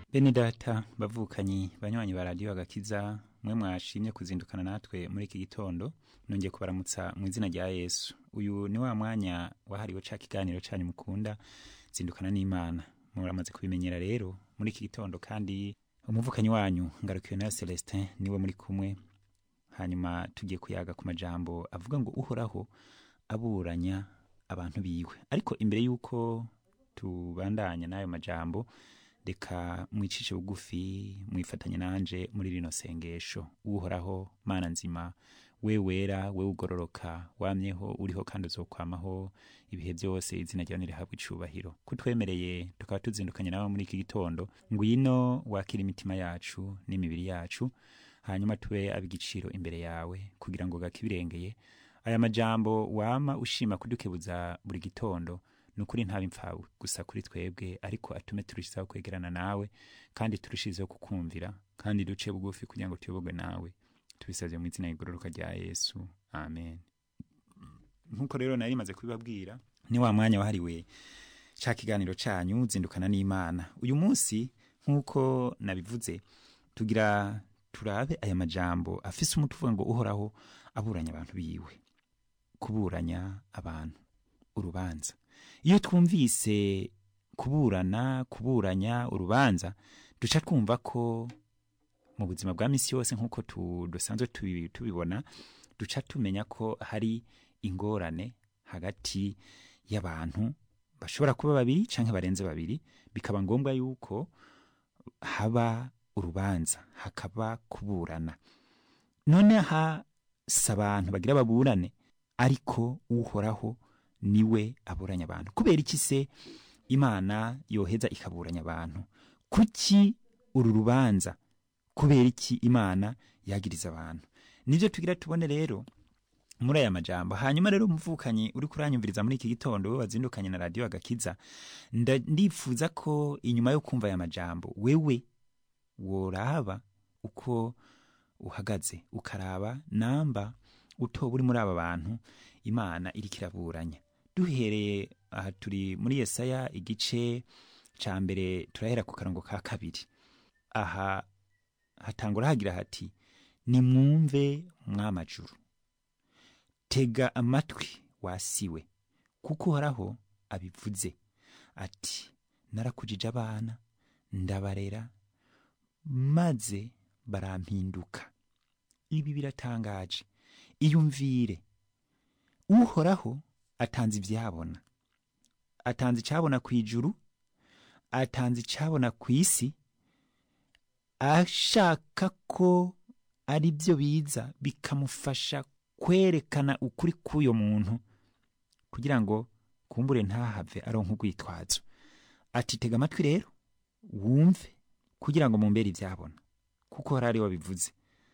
bene data bavukanyi banywanyi ba radiyo agakiza mwe mwashimye kuzindukana natwe muri iki gitondo nongeye kubaramutsa mu izina rya yesu uyu ni wa mwanya wahariwe ca kiganiro canyu mukunda zindukana n'imana muramaze kubimenyera rero muri iki gitondo kandi umuvukanyi wanyu ngarukiwe na celestin niwe muri kumwe hanyuma tugiye kuyaga ku majambo avuga ngo uhoraho aburanya abantu biwe ariko imbere y'uko tubandanya n'ayo majambo reka mwicishe bugufi mwifatanye nanje muri rino sengesho uhoraho mana nzima we wera we ugororoka wamyeho uriho kandi uzokwamaho ibihe byose izina ryawe nirihabwa icubahiro kutwemereye tukaba tuzindukanye nawe muri iki gitondo ngwino wakira imitima yacu n'imibiri yacu hanyuma tube ab'igiciro imbere yawe kugira ngo gakibirengeye aya majambo wama ushima kudukebuza buri gitondo nukuri ntabe impfawe gusa kuri twebwe ariko atume turushizaho kwegerana nawe kandi turushizeho kukumvira kandi duce bugufi kugira ngo tuyobogwe nawe tubisabye mu izina rigororoka rya yesu amen nk'uko rero nari maze kubibabwira ni wa mwanya wahariwe ca kiganiro canyu zindukana n'imana uyu munsi nk'uko nabivuze tugira turabe aya majambo afise umuti uvuga ngo uhoraho aburanya abantu biwe kuburanya abantu urubanza iyo twumvise kuburana kuburanya urubanza duca twumva ko mu buzima bwa misi yose nk'uko dusanzwe tubibona duca tumenya ko hari ingorane hagati y'abantu bashobora kuba babiri cyangwa barenze babiri bikaba ngombwa yuko haba urubanza hakaba kuburana none hasa abantu bagira baburane ariko uhoraho niwe aburanya abantu kubera iki se imana yoheza ikaburanya abantu kuki uru rubanza kubera iki imana yagiriza abantu nibyo tugira tubone rero muri aya majambo hanyuma rero umuvukanyi uri kuranyumviriza muri iki gitondo we wazindukanye na radiyo agakiza ndifuza ko inyuma yo kumva aya majambo wewe woraba uko uhagaze ukaraba namba utoba uri muri aba bantu imana iriko iraburanya duhereye aha turi muri yesaya igice ca mbere turahera ku karongo ka kabiri aha hatangura hagira hati nimwumve mwamajuru tega amatwi wasiwe kuko uhoraho abivuze ati narakujije abana ndabarera maze barampinduka ibi biratangaje iyumvire uhoraho atanze ibyabona atanze icyabona ku ijuru atanze icyabona ku isi ashaka ko ari byo biza bikamufasha kwerekana ukuri k'uyo muntu kugira ngo kumbure ntahave aronka urwitwazo ati tega amatwi rero wumve kugira ngo mumbere ibyabona kuko hari ari wabivuze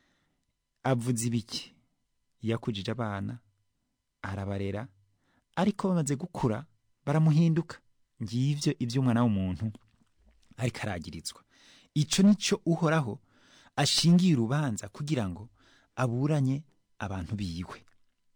avuze ibiki yakujije abana arabarera ariko bamaze gukura baramuhinduka ngivyo ivy'umwana w'umuntu ariko aragirizwa ico nico uhoraho ashingiye urubanza kugira ngo aburanye abantu biwe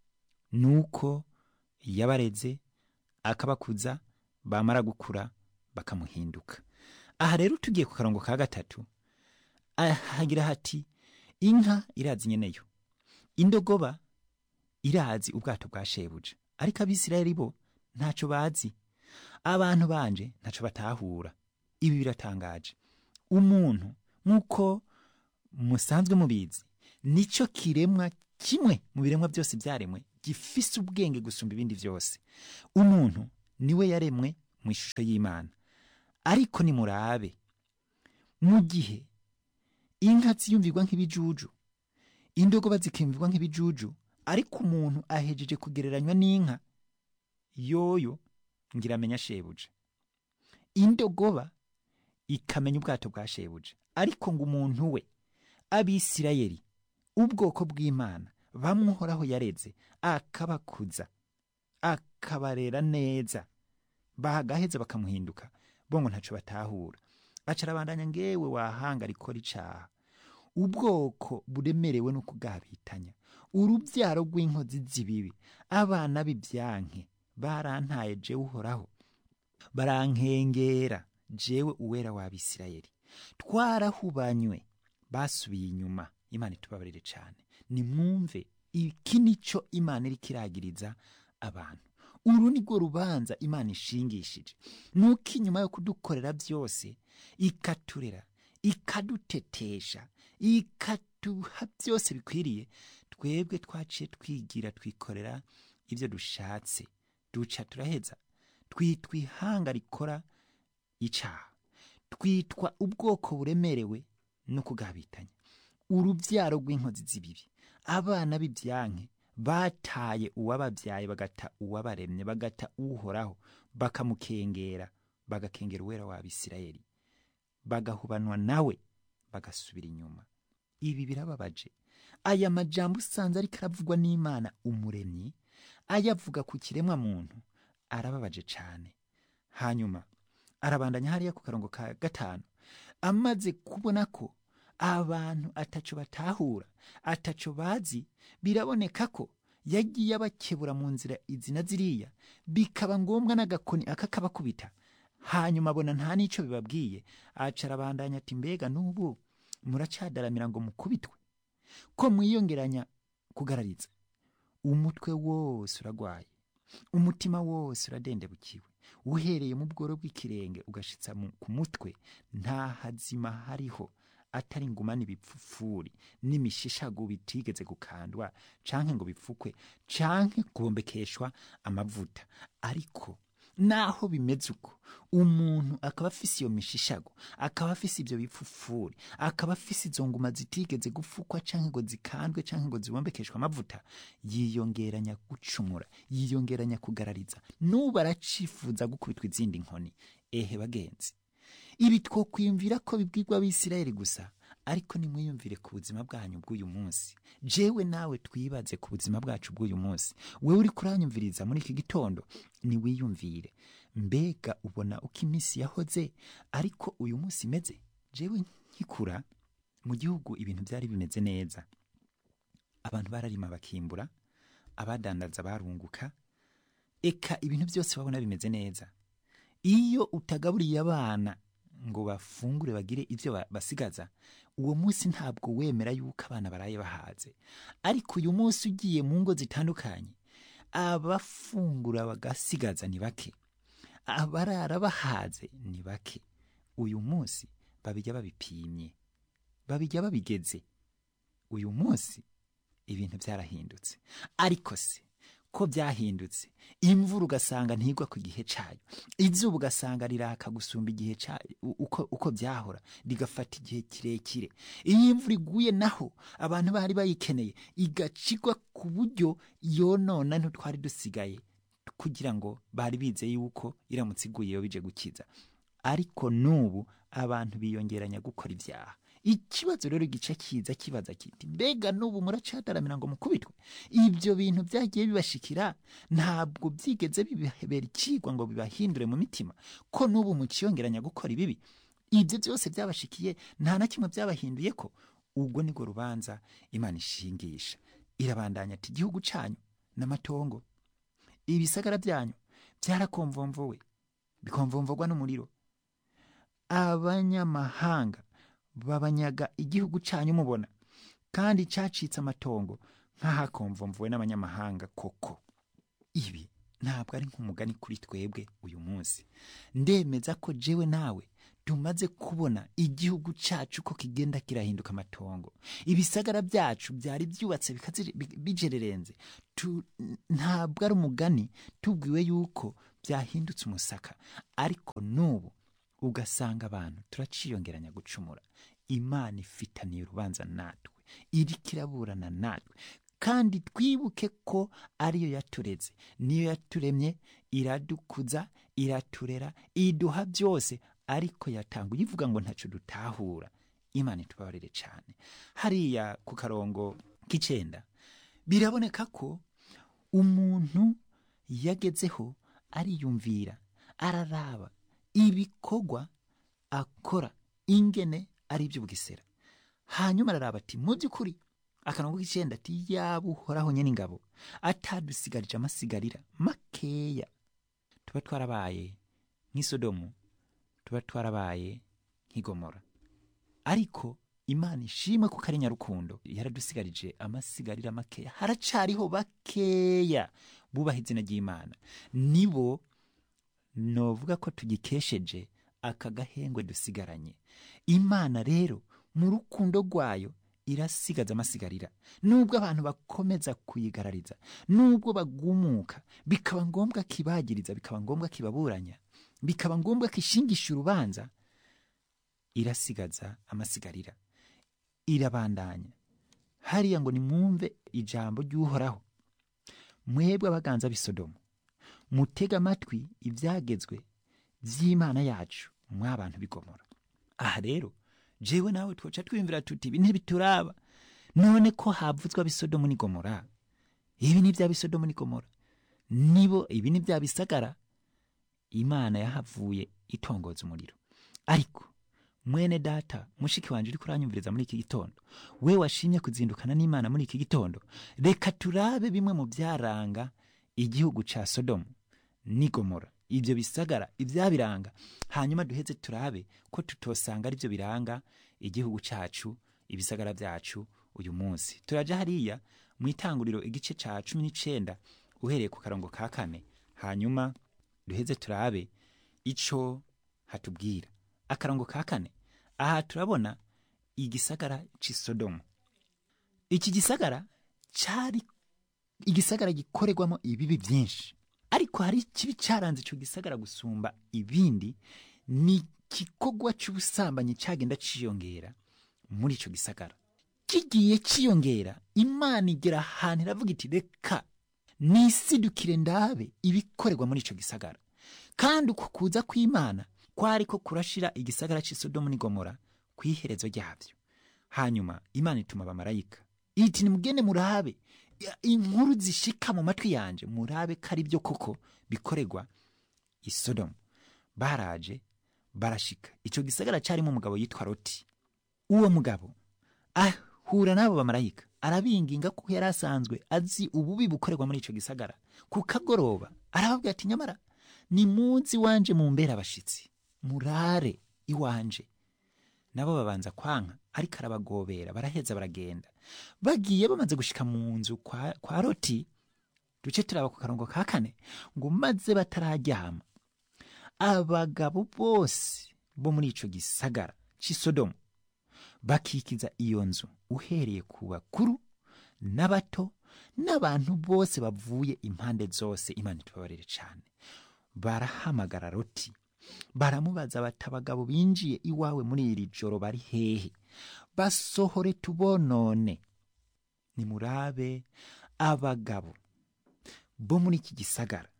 nuko yabareze akabakuza bamara gukura bakamuhinduka aha rero tugiye ku karongo ka gatatu hagira hati inka irazi nyeneyo indogoba irazi ubwato bwa shebuja ariko abisirayeli bo ntaco bazi abantu banje ntaco batahura ibi biratangaje umuntu nk'uko musanzwe mubizi nico kiremwa kimwe mu biremwa byose byaremwe gifise ubwenge gusumba ibindi byose umuntu niwe yaremwe mu ishusho y'imana ariko nimurabe mu gihe inka ziyumvirwa nk'ibijuju indogoba zikiyumvirwa nk'ibijuju ariko umuntu ahejeje kugereranywa n'inka yoyo ngira amenya shebuja indogoba ikamenya ubwato bwa shebuja ariko ngo umuntu we abisirayeli ubwoko bw'imana bamwohoraho yareze akabakuza akabarera neza bagaheza bakamuhinduka bo ngo ntaco batahura acarabandanya ngewe wahanga rikora icaha ubwoko buremerewe no kugabitanya urubyaro rw'inkozi z'ibibi abana b'ibyanke barantaye jewe uhoraho barankengera jewe uwera w'abisirayeli twarahubanywe basubiye inyuma imana itubabarire cyane nimwumve iki nico imana iriko iragiriza abantu uru ni rwo rubanza imana ishingishije nuko inyuma yo kudukorera byose ikaturera ikadutetesha ikaduha byose bikwiriye twebwe twaciye twigira twikorera ibyo dushatse duca turaheza twitwa ihanga rikora icaha twitwa ubwoko buremerewe no kugabitanya urubyaro rw'inkozi z'ibibi abana b'ibyanke bataye uwababyaye bagata uwabaremye bagata uhoraho bakamukengera bagakengera uwera w'abisirayeli bagahubanwa nawe bagasubira inyuma ibi birababaje aya majambo usanze ariko aravugwa n'imana umuremyi ayavuga ku kiremwa muntu arababaje cyane hanyuma arabandanya hariya ku karongo ka gatanu amaze kubona ko abantu ataco batahura ataco bazi biraboneka ko yagiye abakebura mu nzira izi na ziriya bikaba ngombwa n'agakoni akakabakubita hanyuma abona nta n'ico bibabwiye aca arabandanya ati mbega n'ubu muracadaramira ngo mukubitwe ko mwiyongeranya kugarariza umutwe wose uragwaye umutima wose uradendebukiwe uhereye mu bworo bw'ikirenge ugashitsa mu- ku mutwe nta hazima hariho atari ingumane ibipfupfuri n'imishishago bitigeze gukandwa canke ngo bipfukwe canke kubombekeshwa amavuta ariko naho bimeze uko umuntu akaba afise iyo mishishago akaba afise ibyo bipfupfuri akaba afise izo nguma zitigeze gufukwa canke ngo zikandwe canke ngo zibombekeshwe amavuta yiyongeranya gucumura yiyongeranya kugarariza nubu aracifuza gukubitwa izindi nkoni ehe bagenzi ibi twokwiyumvira ko bibwirwa abisirayeli gusa ariko nimwiyumvire ku buzima bwanyu bw'uyu munsi jewe nawe twibaze ku buzima bwacu bw'uyu munsi wewe uri kuranyumviriza muri iki gitondo niwiyumvire mbega ubona uko iminsi yahoze ariko uyu munsi imeze jewe nkikura mu gihugu ibintu byari bimeze neza abantu bararima bakimbura abadandaza barunguka eka ibintu byose babona bimeze neza iyo utagaburiye abana ngo bafungure bagire ibyo ba- basigaza uwo munsi ntabwo wemera yuko abana baraye bahaze ariko uyu munsi ugiye mu ngo zitandukanye abafungura bagasigaza ni bake abarara bahaze ni bake uyu munsi babijya babipimye babijya babigeze uyu munsi ibintu byarahindutse ariko se ko byahindutse imvura ugasanga ntigwa ku gihe cyayo izuba ugasanga riraka gusumba igihe cya- u- uko, uko byahora rigafata igihe kirekire iyo imvura iguye naho abantu bari bayikeneye igacigwa ku buryo yonona ntitwari dusigaye kugira ngo bari bizeye yuko iramutse iguye yo bije gukiza ariko n'ubu abantu biyongeranya gukora ibyaha ikibazo rero gice kiza kibaza kiti mbega n'ubu muracadaramira ngo mukubitwe ibyo bintu byagiye bibashikira ntabwo byigeze bibahebera ikigwa ngo bibahindure mu mitima ko n'ubu mukiyongeranya gukora ibibi ibyo byose byabashikiye nta na kimwe byabahinduye ko ubwo nibwo rubanza imana ishingisha irabandanya ati igihugu cyanyu n'amatongo ibisagara byanyu byarakomvomvowe bikomvomvogwa n'umuriro abanyamahanga babanyaga igihugu cyanyu mubona kandi cyacitse amatongo nk'ahakomvomvuwe n'abanyamahanga koko ibi ntabwo ari nk'umugani kuri twebwe uyu munsi ndemeza ko jewe nawe tumaze kubona igihugu cyacu ko kigenda kirahinduka amatongo ibisagara byacu byari byubatse bikaziri- bi- bijererenze Tu- ntabwo ari umugani tubwiwe yuko byahindutse umusaka ariko n'ubu ugasanga abantu turaciyongeranya gucumura imana ifitaniye urubanza natwe iriko iraburana natwe kandi twibuke ko ariyo yatureze niyo yaturemye iradukuza iraturera iduha byose ariko yatanga uyivuga ngo ntacyo dutahura imana itubabarire cyane hariya ku karongo k'icenda biraboneka ko umuntu yagezeho ariyumvira araraba ibikorwa akora ingene ari iby'ubugesera hanyuma araraba ati mu by'ukuri akarongo k'icenda ati yaba uhoraho nyene ingabo atadusigarije amasigarira makeya tuba twarabaye nk'isodomu tuba twarabaye nk'igomora ariko imana ishimwe kuko ari nyarukundo yaradusigarije amasigarira makeya haracariho bakeya bubaha izina ry'imana nibo novuga ko tugikesheje aka gahengwe dusigaranye imana rero mu rukundo rwayo irasigaza amasigarira nubwo abantu bakomeza kuyigarariza nubwo bagumuka bikaba ngombwa kibagiriza bikaba ngombwa kibaburanya bikaba ngombwa kishingisha urubanza irasigaza amasigarira irabandanya hariya ngo nimwumve ijambo ry'uhoraho mwebwe abaganza b'isodomu mutega amatwi ibyagezwe by'imana yacu mw'abantu bigomora aha rero jewe nawe twoca twiyumvira tuti ibi ntibituraba none ko havuzwa bisodomu n'igomora ibi ni bya bisodomu n'igomora nibo ibi ni bya bisagara imana yahavuye itongoza umuriro ariko mwene data mushiki wanje uri kuranyumviriza muri iki gitondo we washimye kuzindukana n'imana muri iki gitondo reka turabe bimwe mu byaranga igihugu ca sodomu n'igomora ibyo bisagara ibyabiranga hanyuma duheze turabe ko tutosanga aribyo biranga igihugu cyacu ibisagara byacu uyu munsi turaja hariya mu itanguriro igice ca cumi n'icenda uhereye ku karongo ka kane hanyuma duheze turabe ico hatubwira akarongo ka kane aha turabona igisagara c'isodomu iki gisagara cari igisagara gikorerwamo ibibi byinshi ariko hari ikibi cyaranze icyo gisagara gusumba ibindi ni igikorwa cy'ubusambanyi cyagenda ciyongera muri icyo gisagara kigiye ciyongera imana igera ahantu iravuga iti reka nisidukire ndabe ibikorerwa muri icyo gisagara kandi uku kuza kw'imana kwari ko kurashira igisagara cy'isodomu n'igomora ku iherezo ryabyo hanyuma imana ituma abamarayika iti nimugende murabe inkuru zishika mu matwi yanje murabe ko ari byo koko bikorerwa i sodomu baraje barashika icyo gisagara cyarimo umugabo yitwa roti uwo mugabo ahura n'abo bamarayika arabinginga kuko yari asanzwe azi ububi bukorerwa muri icyo gisagara ku kagoroba arababwira ati nyamara ni munsi wanje mu mbera abashitsi murare iwanje nabo babanza kwanka ariko arabagobera baraheza baragenda bagiye bamaze gushika mu nzu kwa, kwa roti duce turaba ku karongo ka kane ngo maze batararyama abagabo bose bo muri ico gisagara c'isodomu bakikiza iyo nzu uhereye ku bakuru n'abato n'abantu bose bavuye impande zose imana itubabarire cane barahamagara roti baramubaza bati abagabo binjiye iwawe muri iri joro bari hehe basohore tubonone nimurabe abagabo bo muri iki gisagara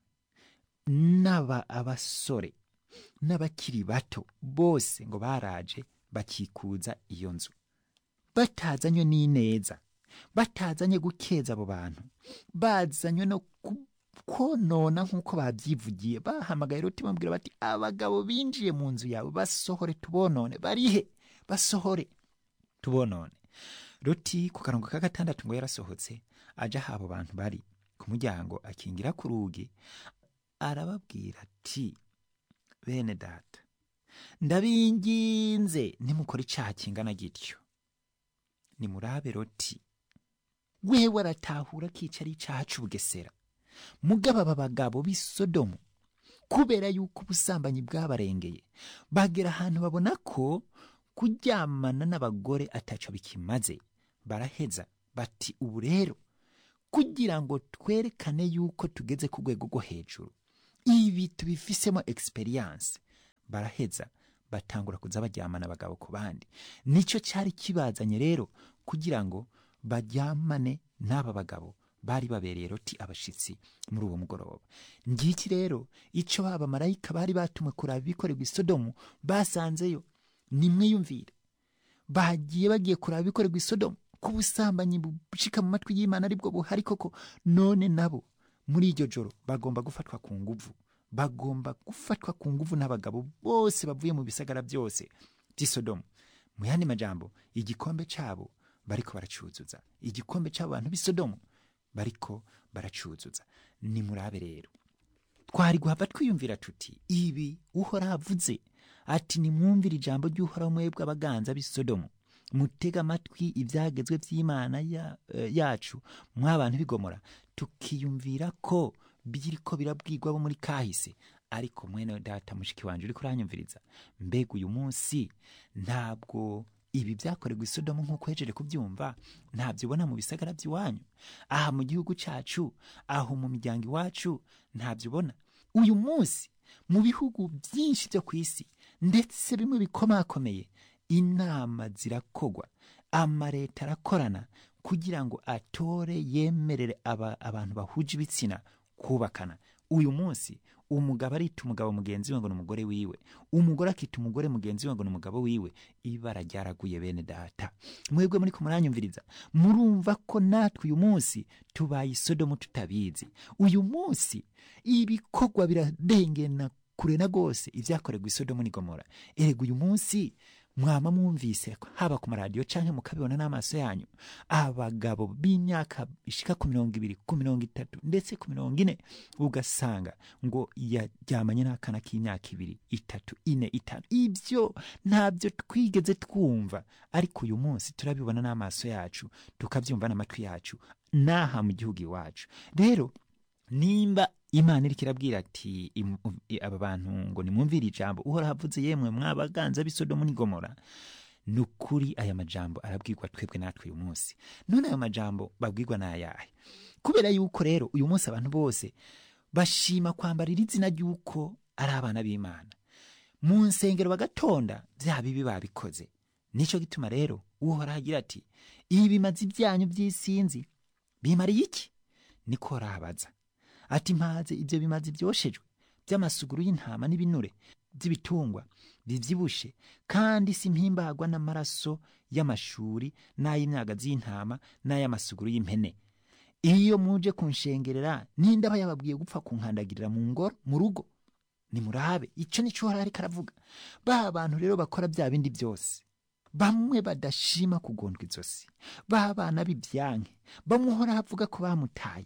n'aba abasore n'abakiri bato bose ngo baraje bakikuza iyo nzu batazanywe n'ineza batazanye gukeza abo bantu bazanywe no konona nk'uko babyivugiye bahamagaye roti bamubwira bati abagabo binjiye mu nzu yawe basohore tubonone barihe basohore tubonone roti ku karongo ka gatandatu ngo yarasohotse aja aho abo bantu bari ku muryango akingira ku rugi arababwira ati bene data ndabinginze nimukora icyaha kingana gityo nimurabe roti wewe aratahura ko icyo ari icyaha cy'ubugesera mugaba aba bagabo b'i sodomu kubera yuko ubusambanyi bwabarengeye bagera ahantu babona ko kuryamana n'abagore ataco bikimaze baraheza bati ubu rero kugira ngo twerekane yuko tugeze ku rwego rwo hejuru ibi tubifisemo experience baraheza batangura kuza baryamana abagabo ku bandi nicyo cyari kibazanye rero kugira ngo baryamane n'aba bagabo bari babereye roti abashitsi muri uwo mugoroba ngiki rero icyo baba marayika bari batumwe kuraba ibikorerwa isodomu basanzeyo nimwiyumvire bagiye bagiye kuraba ibikorerwa isodomu ko ubusambanyi bushika mu matwi y'imana aribwo buhari koko none nabo muri iryo joro bagomba gufatwa ku nguvu bagomba gufatwa ku nguvu n'abagabo bose bavuye mu bisagara byose by'isodomu mu yandi majambo igikombe cyabo bariko baracuzuza igikombe cy'abo bantu b'isodomu bariko baracuzuza nimurabe rero twari guhava twiyumvira tuti ibi uhora avuze ati nimwumvire ijambo ry'uhoraho mwebwe abaganza b'i sodomu mutega amatwi ibyagezwe by'imana ya, eh, yacu mw'abantu bigomora tukiyumvira ko biriko birabwirwa bo muri kahise ariko mwene data mushiki wanje uriko uranyumviriza mbega uyu munsi ntabwo ibi byakorerwa isodomu nk'uko hejeje kubyumva ntabyo ubona mu bisagara by'iwanyu aha mu gihugu cyacu aho mu miryango iwacu ntabyo ubona uyu munsi mu bihugu byinshi byo ku isi ndetse bimwe bikomakomeye inama zirakogwa amaleta arakorana kugira ngo atore yemerere aba, abantu bahuje ibitsina kubakana uyu munsi umugabo arita umugabo mugenzi we ngo ni umugore wiwe umugore akita umugore mugenzi we ngo ni umugabo wiwe ibara ryaraguye bene data mwebwe muri kumuranyumviriza murumva ko natwe uyu munsi tubaye isodomu tutabizi uyu munsi ibikorwa biradengena kure na rwose ibyakorerwa isodomu ni gomora erega uyu munsi mwama mwumvise haba ku maradiyo cyangwa mukabibona n'amaso yanyu abagabo b'imyaka ishika ku mirongo ibiri ku mirongo itatu ndetse ku mirongo ine ugasanga ngo yaryamanye n'akana k'imyaka ibiri itatu ine itanu ibyo ntabyo twigeze twumva ariko uyu munsi turabibona n'amaso yacu tukabyumva n'amatwi yacu n'aha mu gihugu iwacu rero nimba imana iriko irabwira ati im- i- aba bantu ngo nimwumvire ijambo uhoraho avuze yemwe mwabaganza b'isodomu n'igomora ni ukuri aya majambo arabwirwa twebwe natwe uyu munsi none ayo majambo babwirwa ni ayahe kubera yuko rero uyu munsi abantu bose bashima kwambarira izina ry'uko ari abana b'imana mu nsengero bagatonda bya bibi babikoze nicyo gituma rero uhoraho agira ati ibi bimazi byanyu by'isinzi bimariye iki niko rabaza ati mpaze ibyo bimazi byoshejwe by'amasuguru y'intama n'ibinure by'ibitungwa bibyibushe kandi simpimbagwa n'amaraso y'amashuri n'ay'imyagazi y'intama n'ay'amasuguru y'impene iyo muje kunshengerera ninde aba yababwiye gupfa kunkandagirira mu ngoro mu rugo nimurabe icyo nicyo uhora ariko aravuga ba bantu rero bakora bya bindi byose bamwe badashima kugondwa izosi ba bana b'ibyanke bamwe uhora avuga ko bamutaye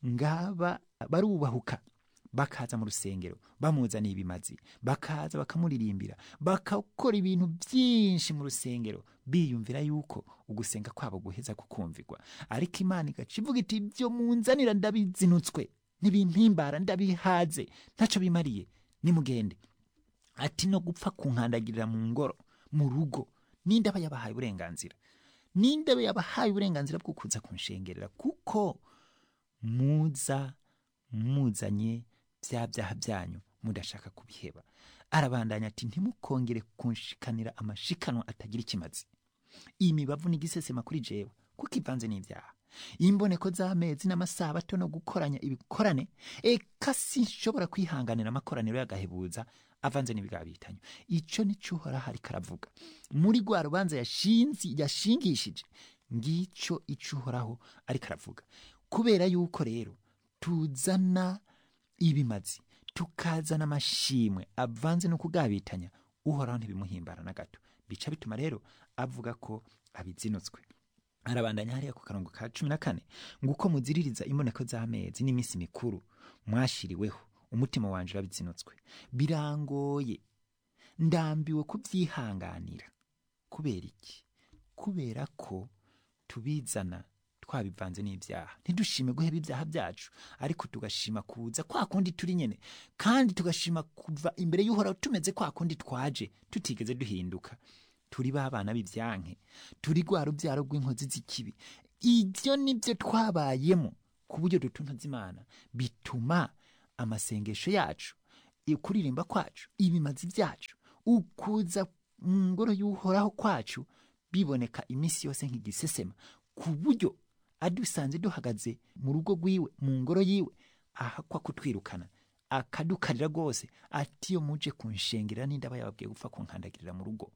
ngaba barubahuka bakaza mu rusengero bamuzaniye ibimazi bakaza bakamuririmbira bakakora ibintu byinshi mu rusengero biyumvira yuko ugusenga kwabo guheza kukumvirwa ariko imana igaca ivuga iti ibyo munzanira ndabizinutswe ntibimpimbara ndabihaze ntacyo bimariye nimugende ati no gupfa kunkandagirira mu ngoro mu rugo ninde aba yabahaye uburenganzira ninde aba yabahaye uburenganzira bwo kuza kunshengerera kuko muza muzanye bya byaha byanyu mudashaka kubiheba arabandanya ati ntimukongere kunshikanira amashikanwa atagira ikimazi iyi mibavu ni igisesema kuri jewe kuko ivanze n'ibyaha imboneko z'amezi n'amasabato no gukoranya ibikorane eka sinshobora kwihanganira amakoraniro y'agahebuza avanze n'ibyaha bitanyo icyo nicyo uhoraho ariko aravuga muri rwa rubanza yashinzi yashingishije ngicyo icyo uhoraho ariko aravuga kubera yuko rero tuzana ibimazi tukazana amashimwe avanze no kugabitanya uhoraho ntibimuhimbara na gato bica bituma rero avuga ko abizinutswe arabandanya hariya ku karongo ka cumi na kane ngo uko muziririza imboneko z'amezi n'iminsi mikuru mwashiriweho umutima wanje urabizinutswe birangoye ndambiwe kubyihanganira kubera iki kubera ko tubizana twabivanze n'ibyaha ntidushime guheba ibyaha byacu ariko tugashima kuza kwa kundi turi nyene kandi tugashima kuva imbere y'uhoraho tumeze kwa kundi twaje tutigeze duhinduka turi ba bana b'ibyanke turi rwa rubyaro rw'inkozi z'ikibi ibyo nibyo twabayemo ku buryo dutuntuza imana bituma amasengesho yacu kuririmba kwacu ibimazi byacu ukuza mu ngoro y'uhoraho kwacu biboneka iminsi yose nk'igisesema ku buryo adusanze duhagaze mu rugo rwiwe mu ngoro yiwe ahakwa kutwirukana akadukarira rwose ati iyo muje kunshengerera n'indi aba yababwiye gupfa kunkandagirira mu rugo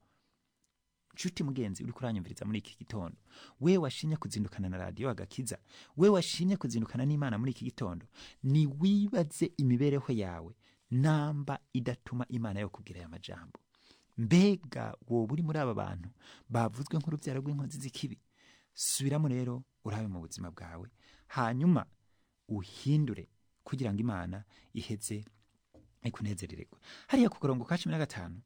nshuti mugenzi uri kuranyumviriza muri iki gitondo we washimye kuzindukana na radiyo agakiza we washimye kuzindukana n'imana muri iki gitondo ni wibaze imibereho yawe namba idatuma imana yo kubwira aya majambo mbega wowe uri muri aba bantu bavuzwe nk'urubyaro rw'inkozi z'ikibi subiramo rero urabe mu buzima bwawe hanyuma uhindure kugira ngo imana iheze ikunezerererwe hariya ku karongo ka cumi na gatanu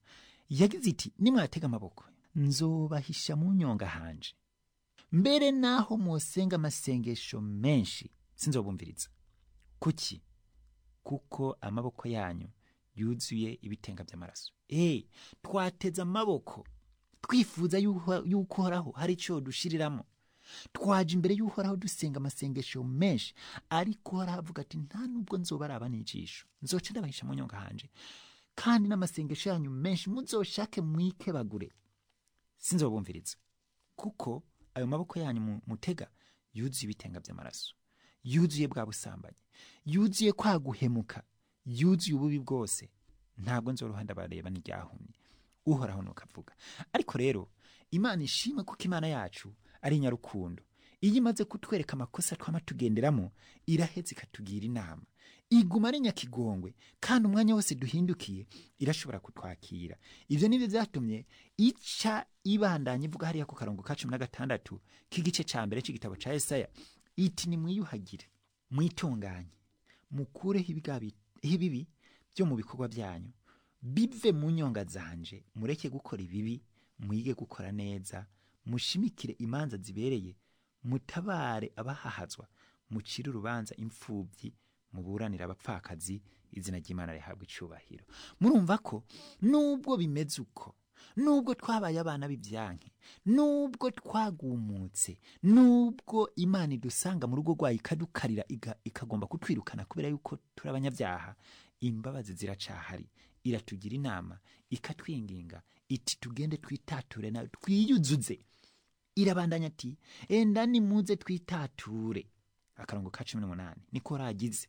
yagize iti nimwatega amaboko nzobahisha mu nyonga hanje mbere naho musenga amasengesho menshi sinzobumviriza kuki kuko amaboko yanyu yuzuye ibitenga by'amaraso eh twateze amaboko twifuza yuho- yuko uhoraho hari icyo dushiriramo twaje imbere y'uhoraho dusenga amasengesho menshi ariko uhoraho avuga ati nta nubwo nzobaraba n'ijisho nzoca ndabahisha mu nyonga hanje kandi n'amasengesho yanyu menshi muzoshake mwikebagure sinzobumviriza kuko ayo maboko yanyu mu- mutega yuzuye ibitenga by'amaraso yuzuye bwa busambanyi yuzuye kwa guhemuka yuzuye ububi bwose ntabwo nzoroha ndabareba n'iryahumye uhoraho nuko avuga ariko rero imana ishimwe kuko imana yacu ari nyarukundo iyo imaze kutwereka amakosa twama tugenderamo iraheza ikatugira inama iguma ari nyakigongwe kandi umwanya wose duhindukiye irashobora kutwakira ibyo nibyo byatumye ica ibandanya ivuga hariya ku karongo ka cumi na gatandatu k'igice cya mbere cy'igitabo cya esaya iti nimwiyuhagire mwitunganye mukureho ibigabi- ibibi byo mu bikorwa byanyu bive mu nyonga zanje mureke gukora ibibi mwige gukora neza mushimikire imanza zibereye mutabare abahahazwa mucire urubanza imfubyi muburanire abapfakazi izina ry'imana rihabwa icubahiro murumva ko nubwo bimeze uko nubwo twabaye abana b'ibyanke nubwo twagumutse nubwo imana idusanga mu rugo rwayo ikadukarira iga- ikagomba kutwirukana kubera yuko turi abanyabyaha imbabazi ziracahari iratugira inama ikatwinginga iti tugende twitature nawe twiyuzuze irabandanya ati enda nimuze twitature akarongo ka cumi n'umunani niko ragize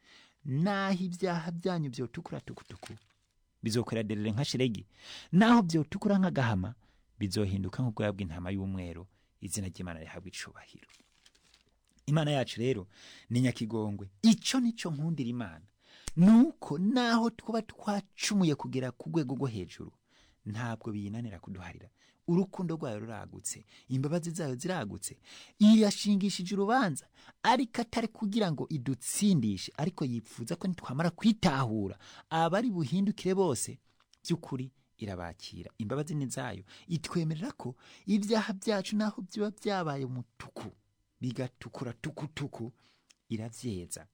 naho ibyaha byanyu byotukura tukutuku bizokwera derere nka shiregi naho byotukura nk'agahama bizohinduka nk'ubwoya bw'intama y'umweru izina ry'imana rihabwa icubahiro imana yacu rero ni nyakigongwe icyo nicyo nkundira imana nuko naho twaba twacumuye kugera ku rwego rwo hejuru ntabwo biyinanira kuduharira urukundo rwayo ruragutse imbabazi zayo ziragutse irashingishije urubanza ariko atari kugira ngo idutsindishe ariko yifuza ko nitwamara kwitahura abari buhindukire bose by'ukuri irabakira imbabazi ni zayo itwemerera ko ibyaha byacu naho biba byabaye umutuku bigatukura tukutuku irabyeza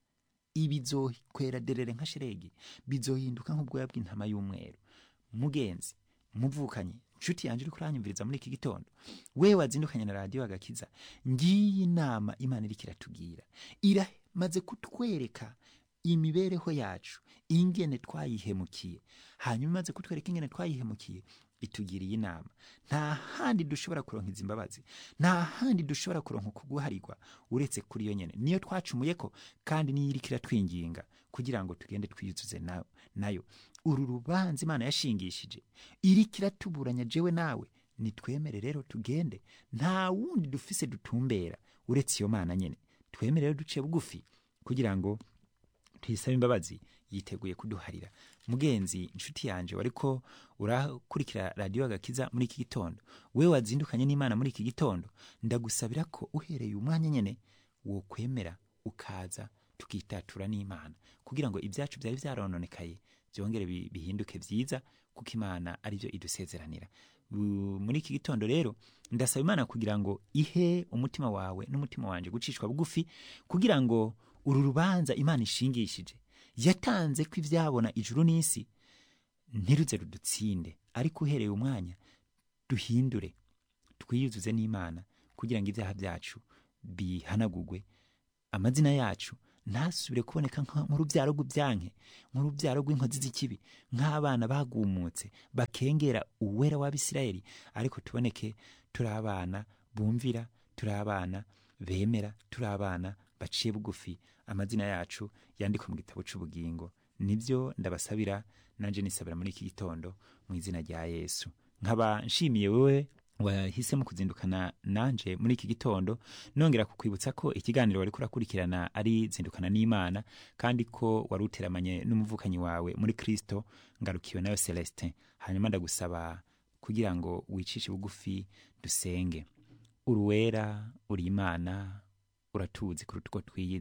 ibizokwera derere nka shiregi bizohinduka nk'ubwoya bw'intama y'umweru mugenzi muvukanyi nshuti yanjye uri kuranyumviriza muri iki gitondo we wazindukanye na radiyo agakiza ngiyi inama imana iriko iratubwira iramaze kutwereka imibereho yacu ingene twayihemukiye hanyuma imaze kutwereka ingene twayihemukiye itugiriye inama nta handi dushobora kuronka izi mbabazi nta handi dushobora kuronka kuguharirwa uretse kuri yo nyene niyo twacumuye ko kandi niyo iriko iratwinginga kugira ngo tugende twiyuzuze na- nayo uru rubanza imana yashingishije iriko iratuburanya jewe nawe nitwemere rero tugende nta wundi dufise dutumbera uretse iyo mana nyene twemere rero duce bugufi kugira ngo tuyisabe imbabazi yiteguye kuduharira mugenzi inshuti yanje wariko urakurikira radiyo agakiza muri iki gitondo we wazindukanye n'imana muri iki gitondo ndagusabira ko uhereye umwanya nyene wokwemera ukaza tukitatura n'imana kugira ngo ibyacu byari byarononekaye byongere bi- bihinduke byiza kuko imana aribyo idusezeranira Bu- muri iki gitondo rero ndasaba imana kugira ngo ihe umutima wawe n'umutima wanje gucishwa bugufi kugira ngo uru rubanza imana ishingishije yatanze ko ibyabona ijuru n'isi ntiruze rudutsinde ariko uhereye umwanya duhindure twiyuzuze n'imana kugira ngo ibyaha byacu bihanagurwe amazina yacu ntasubire kuboneka nka- nk'urubyaro rw'ibyanke nk'urubyaro rw'inkozi z'ikibi nk'abana bagumutse bakengera uwera w'abisirayeli ariko tuboneke turi abana bumvira turi abana bemera turi abana baciye bugufi amazina yacu yandikwa mu gitabo cy'ubugingo nibyo ndabasabira nanjye nisabira muri iki gitondo mu izina rya yesu nkaba nshimiye wowe wahisemo kuzindukana nanje muri iki gitondo nongera kukwibutsa ko ikiganiro wari kurakurikirana ari zindukana n'imana kandi ko wari uteramanye n'umuvukanyi wawe muri kristo ngarukiwe nayo celestin hanyuma ndagusaba kugira ngo wicishe bugufi dusenge uruwera uri imana uratuzi kuruta uko twiyizi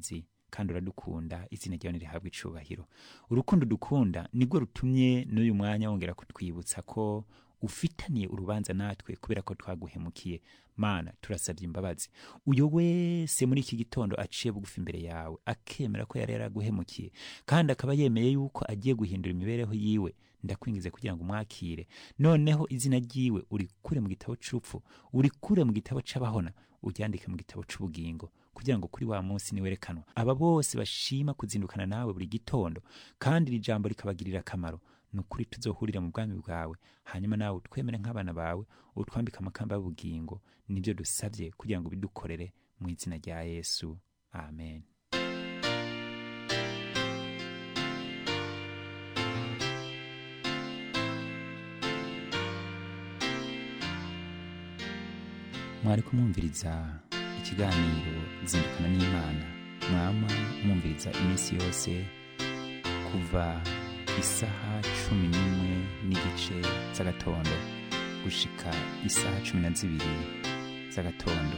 kandi uradukunda izina ryawe nirihabwa icubahiro urukundo dukunda nirwo rutumye n'uyu mwanya wongera kutwibutsa ko ufitaniye urubanza natwe kubera ko twaguhemukiye mana turasabye imbabazi uyo wese muri iki gitondo aciye bugufi imbere yawe akemera ko yari yaraguhemukiye kandi akaba yemeye yuko agiye guhindura imibereho yiwe ndakwingize kugira ngo umwakire noneho izina ryiwe urikure mu gitabo c'urupfu urikure mu gitabo c'abahona uryandike mu gitabo c'ubugingo kugira ngo kuri wa munsi niwerekanwa aba bose bashima kuzindukana nawe buri gitondo kandi iri jambo rikabagirira akamaro ni ukuri tuzohurira mu bwami bwawe hanyuma nawe utwemere nk'abana bawe utwambike amakamba y'ubugingo nibyo dusabye kugira ngo bidukorere mu izina rya yesu amen mwari kumwumviriza ikiganiro zindukana n'imana mwama mwumviriza iminsi yose kuva isaha cumi n'imwe n'igice z'agatondo gushika isaha cumi na zibiri z'agatondo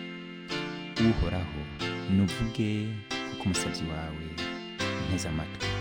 uhoraho nuvuge kuko umusabyi wawe nteze amatwi